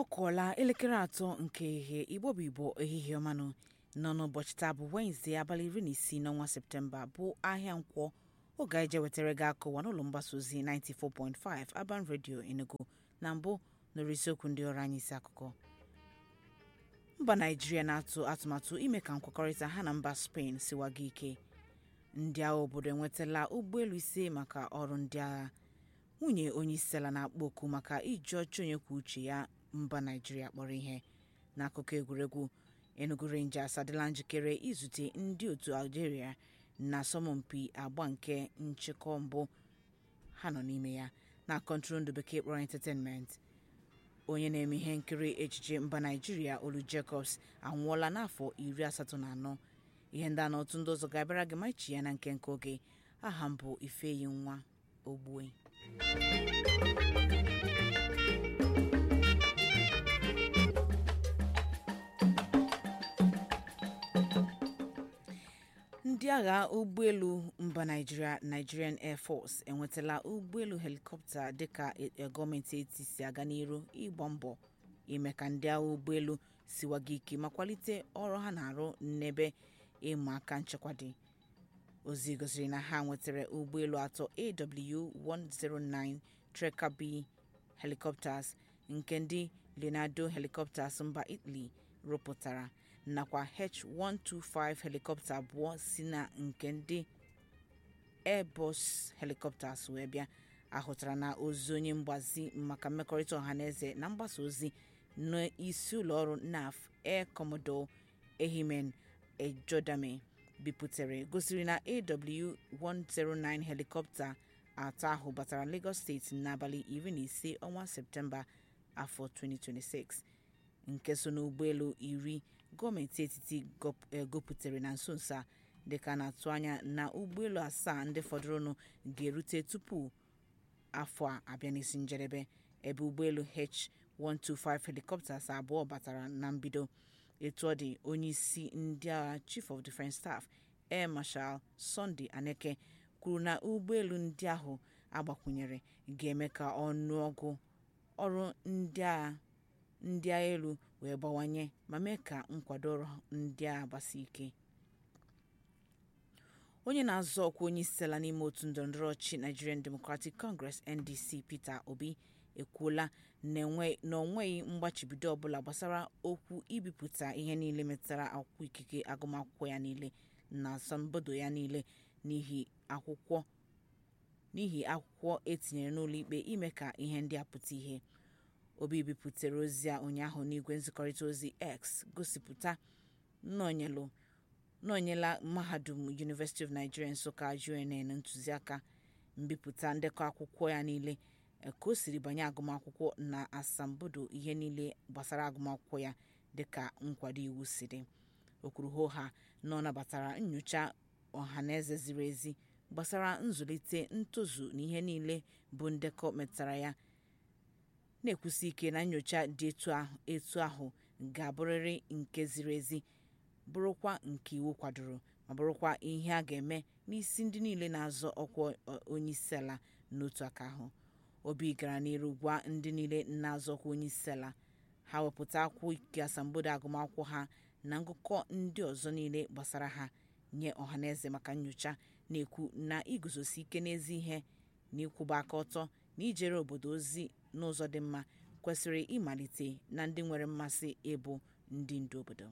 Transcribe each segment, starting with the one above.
ọ kụọla elekere atọ nke ehihie igbo bụ igbo ehihie ọmanụ nọ n'ụbọchị taa bụ wenezdee abalị iri na isii n'ọnwa septemba bụ ahịa nkwọ oge anyị je wetara gị akụwa n'ụlọ mgbasa ozi 94.5 Urban Radio Enugu na mbụ nụrụ isiokwu ndị ọrụ anyị isi akụkọ mba naijiria na-atụ atụmatụ ime ka nkwekọrịta ha na mba spain siwaga ike ndị agha obodo enwetala ụgbọelu ise maka ọrụ ndị agha nwunye onye isi ala na-akpọ oku maka iji ọchị onye kwuo uche ya mba naijiria kpọrọ ihe n'akụkọ egwuregwu enugu rangers adịla njikere izute ndị otu algeria na asọmpi agba nke nchịkọ mbụ ha nọ n'ime ya na kọntrol bekee kpọrọ entertainment onye na-eme ihe nkiri ejije mba naijiria olu jacobs anwụọla n'afọ iri asatọ na anọ ihe ndị a na otu ndị ọzọ ga-abịara gị ma ichi ya na nke nke oge aha m bụ ifeyi nwa ogbue ndị agha ụgbọelu mba naijiria nigerian air force enwetala ụgbọelu helikọpta dịka gọọmenti etiti si aga n'iru ịgba mbọ ime ka ndị agha ụgbọelu siwaga ike ma kwalite ọrụ ha na-arụ n'ebe ịma aka nchekwa dị ozi gosiri na ha nwetara ụgbọelu atọ aw109 Tracker B helicopters nke ndị leonardo helicopters mba italy rụpụtara nakwa h125 helikọpta abụọ si na nke ndị airbus helicopters wee bịa ahụtara na ozi onye mgbazi maka mmekọrịta ọhaneze na mgbasa ozi n'isi ụlọọrụ naf air commodore ehimen ejodame bipụtara gosiri na aw109 helikọpta atọ ahụ batara lagos steeti n'abalị iri na ise ọnwa septemba afọ 2026 nke so n'ụgbọelu iri gọọmenti etiti gopụtara na nso nso a dịka na-atụ anya na ụgbọelu asaa ndị fọdụrụnụ ga-erute tupu afọ a abịa n'isi njedebe ebe ụgbọelu h125 helicopters abụọ batara na mbido etu ọ dị onye isi ndị agha chief of defence staff air marshal sunday aneke kwuru na ụgbọelu ndị ahụ agbakwunyere ga-eme ka ọnụọgụ ọrụ ndị agha ndị agha elu wee gbawanye ma mee ka nkwado ọrụ ndị agha gbasi ike onye na-azọ ọkwa onye isi ala n'ime otu ndọrọndọrọ ọchịchị nigerian democratic congress ndc peter obi ekwuola na onweghị mgbachibido ọbụla gbasara okwu ibipụta ihe niile metụtara akwụkwọ ikike agụmakwụkwọ ya niile na asambodo ya niile n'ihi akwụkwọ n'ihi akwụkwọ etinyere n'ụlọ ikpe ime ka ihe ndị a pụta ihe obi bipụtara ozi a ụnyaahụ n'igwe nzikọrịta ozi x gosipụta nọnyela mahadum university of nigeria nsụka unn ntụziaka mbipụta ndekọ akwụkwọ ya niile ka o siri banye agụmakwụkwọ na asambodo ihe niile gbasara agụmakwụkwọ ya dịka nkwado iwu si dị o kwuru hoha na ọ nabatara nyocha ọhaneze ziri ezi gbasara nzụlite ntozu na ihe niile bụ ndekọ metụtara ya na-ekwusi ike na nyocha dị etu ahụ ga-abụrịrị nke ziri ezi bụrụkwa nke iwu kwadoro ma bụrụkwa ihe a ga-eme n'isi ndị niile na-azọ ọkwa onyeisi ala n'otu aka ahụ obi gara n'iru gwa ndị niile na-azọ ọkwa onyeisi ala ha wepụta akwụkwọ ikike asambodo agụmakwụkwọ ha na ngụkọ ndị ọzọ niile gbasara ha nye ọhaneze maka nyocha na-ekwu na iguzosi ike n'ezi ihe na ịkwụba aka ọtọ na ijere obodo ozi n'ụzọ dị mma kwesịrị ịmalite na ndị nwere mmasị ịbụ ndị ndu obodo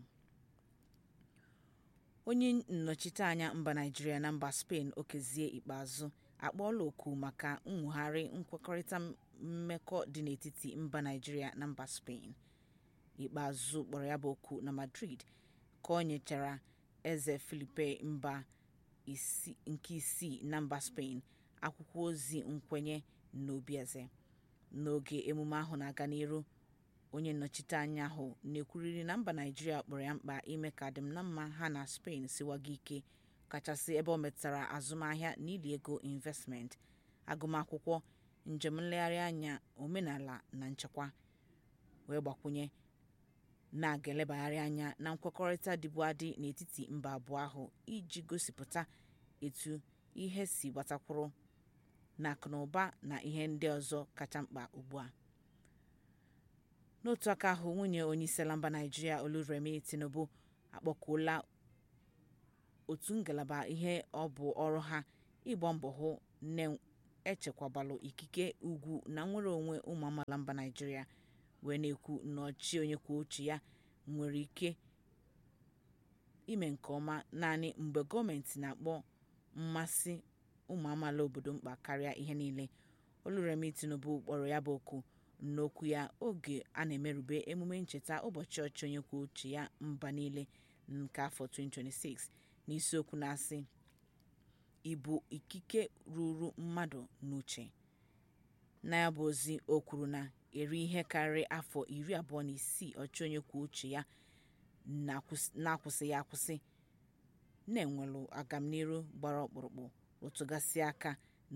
onye nnọchiteanya mba naijiria na mba spain okezie ikpeazụ akpọọla oku maka nwogharị nkwekọrịta mmekọ dị n'etiti mba naijiria na mba spain ikpeazụ kpọrọ ya bụ oku na madrid ka ọ nyechara eze filipe mba nke isii na mba spain akwụkwọ ozi nkwenye n'obi eze n'oge emume ahụ na-aga n'iru onye nnọchite anya ahụ na-ekwuriri na mba naijiria kpọrọ ya mkpa ime ka adịm na mma ha na spain siwaga ike kachasị ebe ọ metụtara azụmahịa na ili ego investment agụmakwụkwọ njem nlegharị anya omenala na nchekwa wee gbakwunye na-aga elebagharị anya na nkwekọrịta dịbu adị n'etiti mba abụọ ahụ iji gosipụta etu ihe si gbatakwuru na akụnụba na ihe ndị ọzọ kacha mkpa ugbu a n'otu aka ahụ nwunye onyeisiala mba naijiria oluremi tinubu akpọkuola otu ngalaba ihe ọ bụ ọrụ ha ịgba mbọ hụ na echekwabalụ ikike ugwu na nnwere onwe ụmụ amaala mba naijiria wee na-ekwu na ọchịchị onye kwuo uche ya nwere ike ime nke ọma naanị mgbe gọọmenti na-akpọ mmasị ụmụ amaala obodo mkpa karịa ihe niile oluremi tinubu kpọrọ ya bụ oku n'okwu ya oge a na-emerube emume ncheta ụbọchị ọchịchị onye kwuo uche ya mba niile nke afọ 2026 n'isiokwu na-asị ịbụ ikike ruru mmadụ n'uche na ya bụ ozi o kwuru na eri ihe karịrị afọ iri abụọ na isii ọchịchị onye kwuo uche ya na-akwụsịghị akwụsị na-enwelụ agamniru gbara ọkpụrụkpụ rụtụgasị aka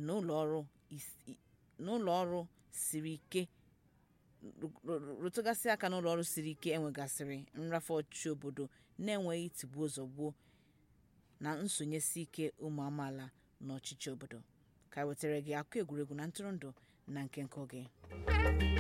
n'ụlọ ọrụ siri ike rụtụgasị aka n'ụlọ ọrụ siri ike enwegasịrị nrafe ọchịchị obodo na-enweghị tigbuo zọgbuo na nsonyesi ike ụmụ amaala n'ọchịchị obodo ka wetara gị akụ egwuregwu na ntụrụndụ na nke nke oge